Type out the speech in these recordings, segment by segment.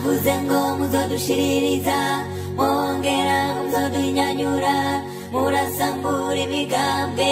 mwavuze ngo muzodushiririza mwongera muzoduhinyanyura murasambura imigambwe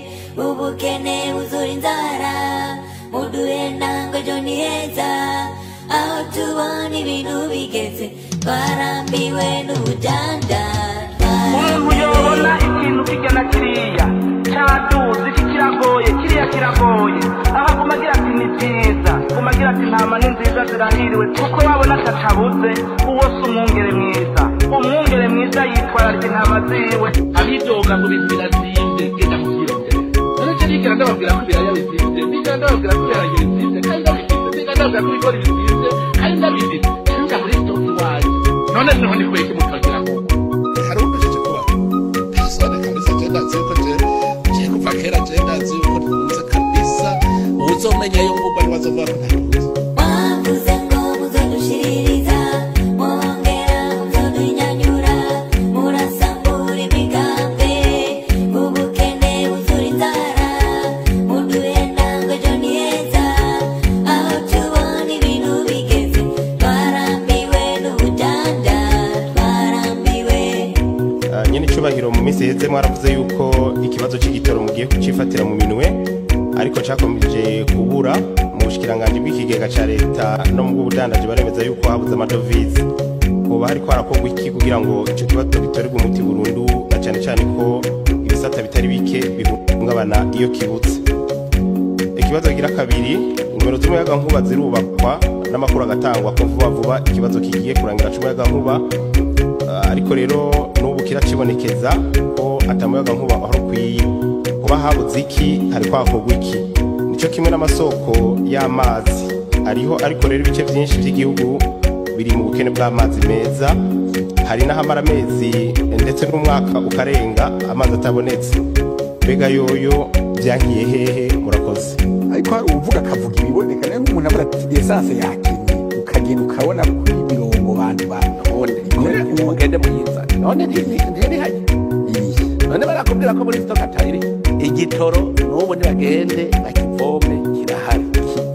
ubukene buzura inzara muduhe ntango ejo ni heza aho tubona ibintu bigeze twarambiwe n'ubujanja umuntu yobona ikintu kirya na kiriya cyaduze iki kiragoye kiriya kiragoye aho aguma agira ati ni byiza aguma agira ati ntama ni nziza zirahiriwe kuko wabona atacabuze uwo si umwungere mwiza umwungere mwiza yitwararika intama ziwe abidoga ngo ibintu birazimvye genda muvyirondera none je nigera ndababwira ko ibiraya bizimvye nigera ndababwira ko ibiharage bizimvye kandi ndabifise nigera ndababwira ko ibigori bizimvye kandi ndabifise nja muri stoki iwanyu none niho ni kweki mukagira ngo hari umbeshije kuba sone kabisa je ndazi yuko je je kuva kera je ndazi yuko ntunze kabisa uzomenya yo ngubwo ni wazovuga ko ntatunze mwavuze ngo muzodushiririza mwongera muzoduhinyanyura murasambura imigambwe ubukene buzura inzara muduhe ntango ejo ni heza aho tubona ibintu bigeze twarambiwe n'ubujanja twarambiwe Ah, nyene icubahiro mu minsi iheze mwaravuze yuko ikibazo c'igitoro mugiye kucifatira mu minwe ariko cakomeje kubura mu bushikiranganji bw'ikigega ca leta no mu bw'ubudandaji baremeza yuko habuze amadovize hoba hariko harakorwa iki kugira ngo ico kibazo gitorerwe umuti burundu na cane cane ko ibisata bitari bike bihungabana iyo kibutse ikibazo kigira kabiri ingomero z'umuyagankuba zirubakwa n'amakuru agatangwa ko vuba vuba ikibazo kigiye kurangira c'umuyagankuba Ah, ariko rero n'ubu kiracibonekeza ko atamuyaga nkuba aho ukwiye kuba habuze iki hariko hakorwa iki nico kimwe n'amasoko y'amazi ariho ariko rero ibice vyinshi vy'igihugu biri mu bukene bw'amazi meza hari n'ahamara amezi ndetse n'umwaka ukarenga amazi atabonetse mbega yoyo vyankiye hehe murakoze ariko hari uvuga akavuga ibiboneka nayo nk'umuntu avuga ati esanse yakenye ukagenda ukabona kuri mirongo bantu bantonde mugende muyizane none ntirihaye none barakubwira ko muri stoki atayiri igitoro n'ubu ntibagende bakivome kirahari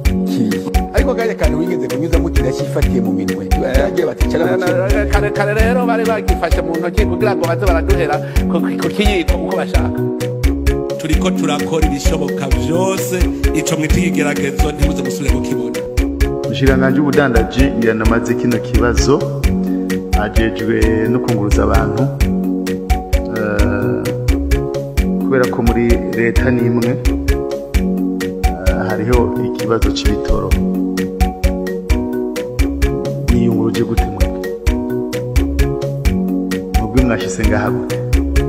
ariko kanya kantu wigeze kunyuzamo kirashifatiye mu minwe baragiye baticara mu kintu kare kare rero bari bagifashe mu ntoki kugira ngo baze baraduhera ku ku kiyiko uko bashaka turiko turakora ibishoboka vyose ico mwita ikigeragezo ntimuze musubire kukibona umushikiranganji w'ubudandaji yanamaze kino kibazo ajejwe no kunguruza abantu Eh, kubera ko muri leta n'imwe eh, hariho ikibazo c'ibitoro mwiyunguruje gute mwebwe mwebwe mwashise ngaha gute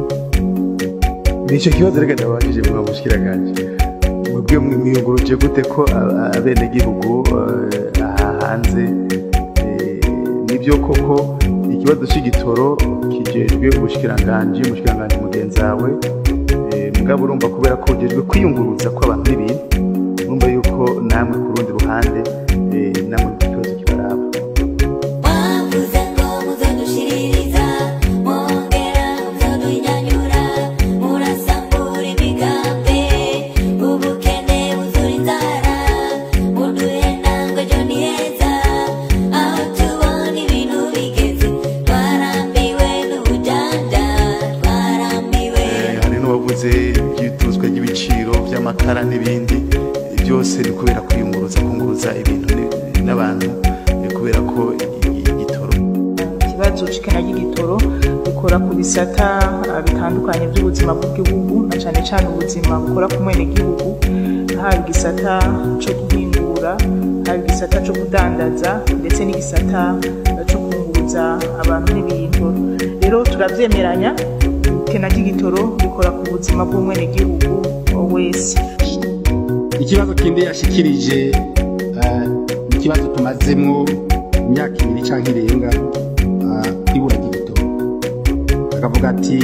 nico kibazo reka ndababajije mwa mushikiranganje mwebwe mwiyunguruje gute ko a- abenegihugu eh, aha hanze eh, nibyo koko ikibazo c'igitoro kijejwe ubushikiranganji umushikiranganji mugenzi wawe eh, mugabo urumva kubera ko ujejwe kwiyunguruza kw'abantu n'ibintu urumva yuko namwe ku rundi ruhande eh, namwe ikibazo kibaraba mwavuze ngo muzodushiririza mwongera muzoduhinyanyura murasambura imigambwe ubukene buzura inzara muduhe ntango ejo ni heza aho tubona ibintu bigeze twarambiwe n'ubujanja twarambiwe Eh, hari n'uwavuze ibyituzwa ry'ibiciro by'amakara n'ibindi byose ni kubera kwiyunguruza kunguruza ibintu ni- n'abantu eh, kubera ko i- igitoro ikibazo c'ikena ry'igitoro bikora ku bisata ah, bitandukanye by'ubuzima bw'igihugu na cane cane ubuzima bukora ku mwenegihugu haba igisata co guhingura haba igisata co kudandaza ndetse n'igisata ah, co kunguruza abantu n'ibintu rero turavyemeranya ikena ry'igitoro bikora ku buzima bw'umwenegihugu wese ikibazo kindi yashikirije eh, ni ikibazo tumazemwo imyaka ibiri canke irenga eh, ibura ry'igitoro akavuga ati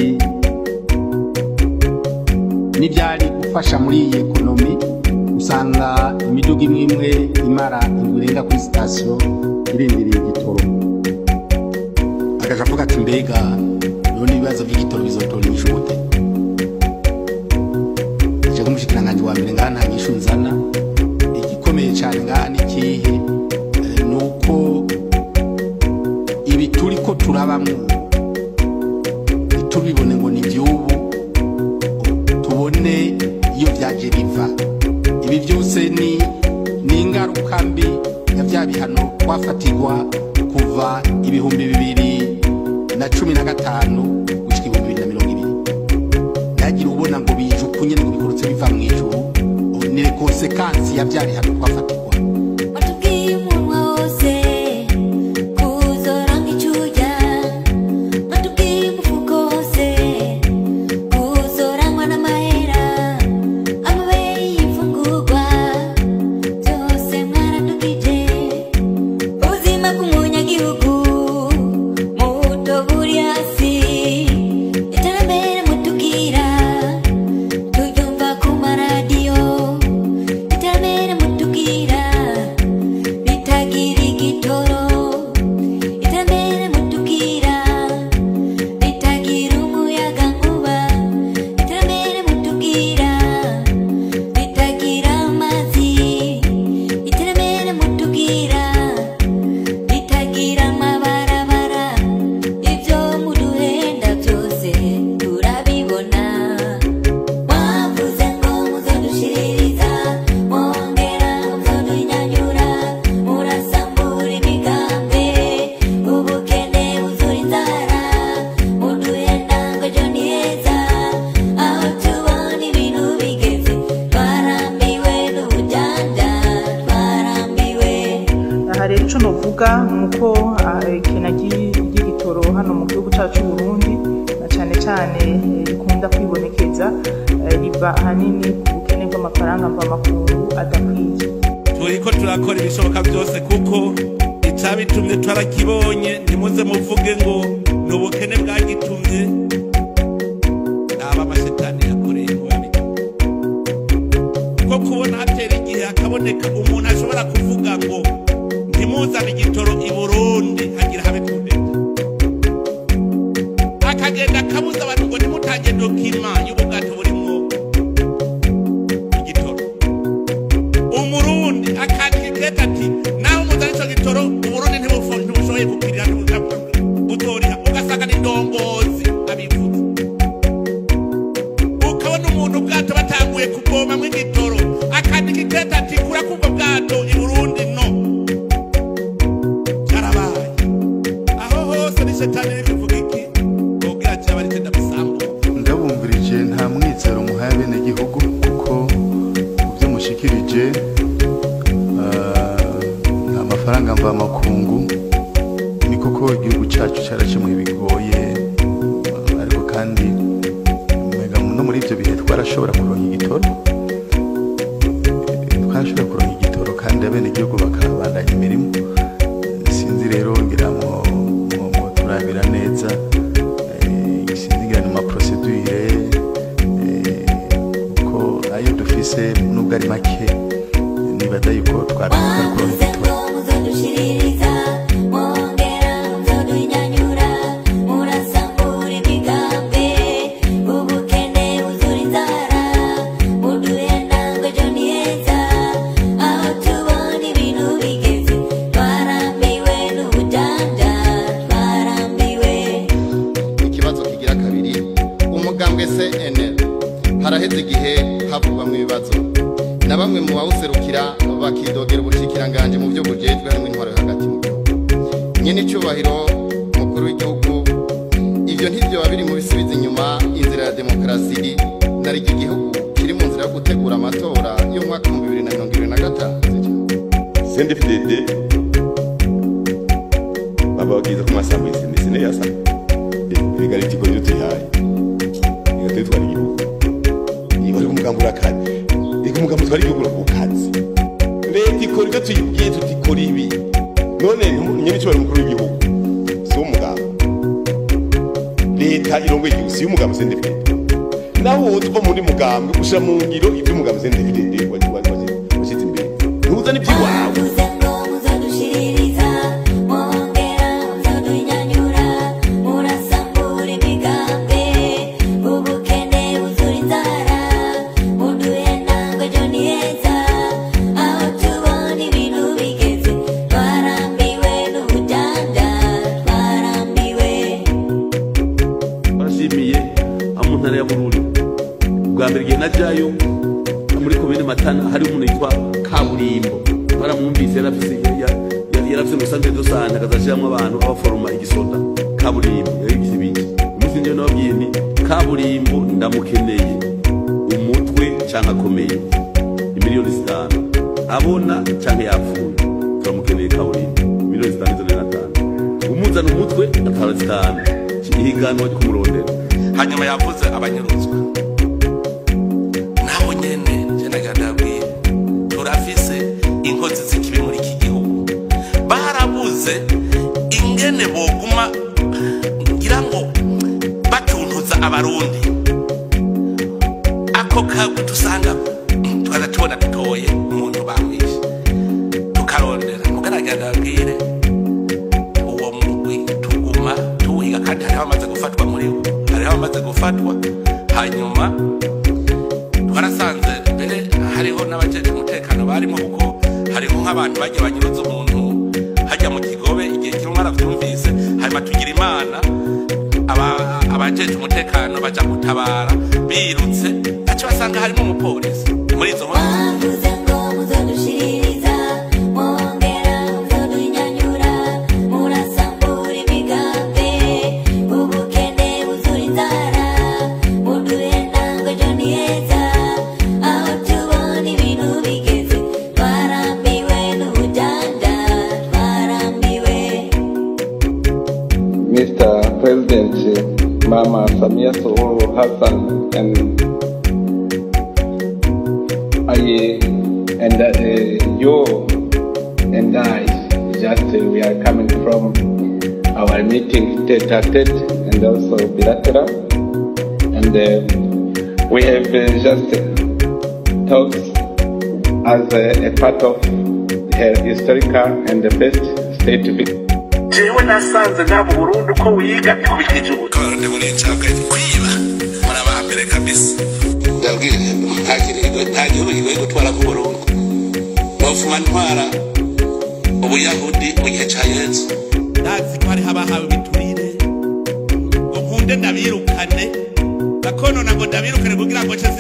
n'ivyari gufasha muri iyi ekonomi usanga imiduga imwe imwe imara indwi irenga kuri sitasiyo irindiriye igitoro agaca avuga ati mbega none ibibazo vy'igitoro bizotoranyisha gute je nk'umushikiranganji wa mbere ngaha nta nyishu nzana igikomeye cane ngaha ni ikihe Eh, ni uko mwubu ntitubibone ngo ni iby'ubu tubone iyo byaje biva ibi byose ni ni ingaruka mbi ya bya bihano twafatirwa kuva ibihumbi bibiri na cumi na gatanu gushyika ibihumbi bibiri na mirongo ibiri ntihagire ubona ngo bijukunye ngo bikurutse biva mu ijuru ni konsekansi ya bya bihano twafatirwa watubwiye umunwa wose kuzora nk'icyuya watubwiye umufuko wose kuzoranywa n'amahera amabere y'imfungurwa byose mwaradukije ubuzima bw'umunyagihugu muto buri hasi iterambere mutubwira turyumva ku maradiyo iterambere mutubwira bitagira igitoro iterambere mutubwira bitagira umuyaga nkuba iterambere mutubwira bitagira amazi iterambere mutubwira bitagira amabarabara ibyo muduhenda byose turabibona mwavuze ngo muzodushiririza mwongera muzodunyanyura murasambura imigambi ubukene buzura inzara muduhenda ngo ejo ni heza aho tubona ibintu bigeze twarambiwe n'ubujanja twarambiwe aha rero icyo novuga ni uko ah, ikena ry'i- ry'igitoro hano mu gihugu cyacu cy'u Burundi na cyane cyane eh, rikunda kwibonekeza eh, riva ahanini ku bukene bw'amafaranga mvamakungu adakwiye turiko turakora ibishoboka byose kuko icabitumye twarakibonye ntimuze muvuge ngo ni ubukene bwagitumye aba amashetani yakoreye kubabi ko kubona hatera igihe hakaboneka umuntu ashobora kuvuga ngo ntimuzane igitoro i burundi hagira habe kudeta akagenda akabuza abantu ngo ntimutange dokima y'ubwato burimwo igitoro umurundi akandika ati naho muzana ico gitoro uburundi ntibufo- ntibushoboye kukirira butoriha ugasanga ni ndongozi abivuze ukabona umuntu ubwato batanguye kuvomamwo igitoro akandika ikete ati kura kubwo bwato i burundi no byarabaye aho hose ni shetani iri kuvuga iki ubwira ati aba ari cyo ndamusambuka ndabumvirije nta mwizero muhaye abenegihugu kuko mu byo mushikirije ah, nta mafaranga mvamakungu ni koko igihugu cyacu cyarakemuye bigoye ah, ariko kandi mbega no muri ibyo bihe twarashobora kuronka igitoro Eh, twarashobora kuronka igitoro kandi abenegihugu bakabandanya imirimo sinzi rero ngira ngo ngo- ngo turabira neza eh, sinzi ngira ni amaprosedure kuko ayo dufise nubwo ari make nibaza yuko twabikora kuronka mwavuze igitoro ngo muzodushiririza mwongera muzodunyanyura murasambura imigambi ubukene buzura inzara muduhenda ngo ejo ni heza aho tubona ibintu bigeze twarambiwe n'ubujanja twarambiwe ikibazo kigira kabiri umugambwe cnl haraheze igihe havugwamo ibibazo na bamwe mu bawuserukira bakidogera ubushikiranganje mu byo bujejwe harimo intwaro yo hagati mu gihugu nyine icyubahiro mukuru w'igihugu ibyo ntibyoba biri mu bisubiza inyuma inzira ya demokarasi nari iki gihugu kiri mu nzira yo gutegura amatora y'umwaka w'ibihumbi bibiri na mirongo ibiri na gatanu CNDD-FDD bababwiza ko masambo y'isine sine yasa ibiga ari ikigo tuyihaye bigatuma twara igihugu niba ari umugambi urakanye reka umugambi utwara igihugu urakukazi leta ikora ibyo tuyibwiye tutikora ibi none nyebicyubahiro umukuru w'igihugu si wo mugambi leta irongoye igihugu si y'umugambi CNDD-FDD nawe wowe uva muri mugambi ushyira mu ngiro iby'umugambi CNDD-FDD washyize imbere ntuzane iby'iwawe mwavuze ngo muzodushiririza mwongera muzodunyanyura murasambura imigambi ubukene buzura inzara muduhenda ngo ejo ni heza aho tubona ibintu bigeze twarambiwe n'ubujanja twarambiwe mbere igihe najyayo muri komine matana hari umuntu yitwa kaburimbo baramwumvise yarafise ya- ya- yarafise umusanzwe dosante akazashiramwo abantu abaforoma igisoda kaburimbo yabigize ibiki umunsi njyewe nababwiye ni kaburimbo ndamukeneye umutwe canke akomeye imiliyoni zitanu abona canke yapfuye turamukeneye kaburimbo miliyoni zitanu izo na tanu umuzana umutwe atara zitanu ihiganwa ryo kumurondera hanyuma yavuze abanyuruzwa naho nyene je nagadabwiye turafise inkozi z'ikibi muri iki gihugu barabuze ingene boguma ngira ngo batuntuza abarundi ako kagwe dusanga tukaza tubona dutoye umuntu bamwishe tukarondera mugaragara abwire uwo mugwi tuguma tuwiga kandi hariho abamaze gufatwa muri wo hariho abamaze gufatwa hanyuma twarasanze mbere hariho n'abajeje umutekano barimo kuko hariho nk'abantu bagiye banyuruza umuntu hajya mu kigobe igihe kimwe baravyumvise hanyuma tugira imana aba- abajeje umutekano baja gutabara birutse baca basanga harimo umupolisi muri izo nkozi Mwavuze ngo muzodushiririza mwongera muzodunyanyura murasambura imigambi ubukene buzura inzara muduhenda ngo ejo ni heza aho tubona ibintu bigeze twarambiwe n'ubujanja twarambiwe Mr. President Mama Samia Suluhu Hassan and I and uh, you and I just uh, we are coming from our meeting tete a tete and also bilateral and uh, we have uh, just talks as a, a part of a historical and the best state visit. jewe nasanze nta mu burundi uko wiga ikubikije ubu abarundi muri ncabwe kwiba muri abambere kabisa ndabwire nta kirego nta gihugu kigoye gutwara ku burundu nofuma ntwara ubuyahudi mu gihe ca yesu ndazi ko hariho abahawe ibiturire ngo nkunde ndabirukane bakonona ngo ndabirukane kugira ngo nce